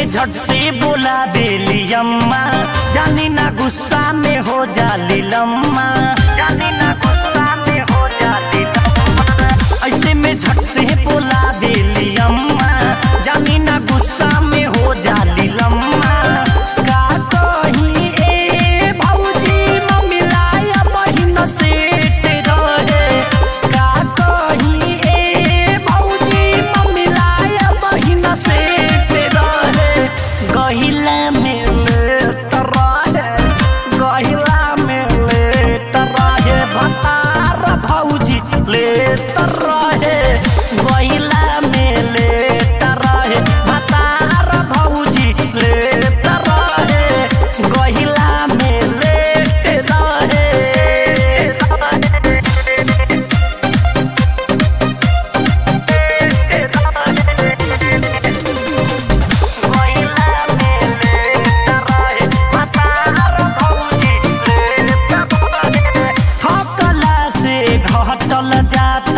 झट से बोला देली अम्मा जानी ना गुस्सा में हो जाली लम्मा जानी ना गुस्सा में हो जाली लम्मा ऐसे में झट से बोला देली अम्मा जानी ना गुस्सा में हो जाली लम्मा का कहीं ए भौजी ममिलाया बहिन से रहे का कहीं ए भौजी ममिलाया बहिन से रहे गहिला में लेट रहे गहिला में लेट रहे भतार भौजी लेट रहे गहिला में लेट रहे भतार भौजी लेट रहे गहिला में लेट रहे थकला से घटल जात